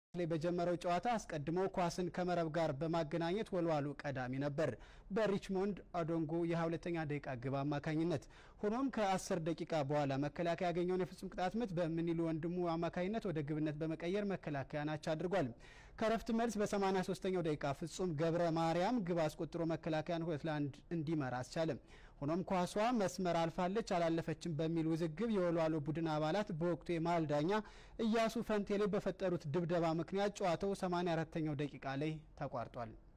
ላይ በጀመረው ጨዋታ አስቀድሞ ኳስን ከመረብ ጋር በማገናኘት ወልዋሎ ቀዳሚ ነበር በሪችሞንድ አዶንጎ የ22ኛ ደቂቃ ግብ አማካኝነት። ሆኖም ከ10 ደቂቃ በኋላ መከላከያ ያገኘውን የፍጹም ቅጣት ምት በምንይሉ ወንድሙ አማካኝነት ወደ ግብነት በመቀየር መከላከያ ናቻ አድርጓል። ከረፍት መልስ በ83ኛው ደቂቃ ፍጹም ገብረ ማርያም ግብ አስቆጥሮ መከላከያን ሁለት ለአንድ እንዲመራ አስቻለ። ሆኖም ኳሷ መስመር አልፋለች አላለፈችም በሚል ውዝግብ የወልዋሎ ቡድን አባላት በወቅቱ የመሃል ዳኛ እያሱ ፈንቴሌ በፈጠሩት ድብደባ ምክንያት ጨዋታው 84ኛው ደቂቃ ላይ ተቋርጧል።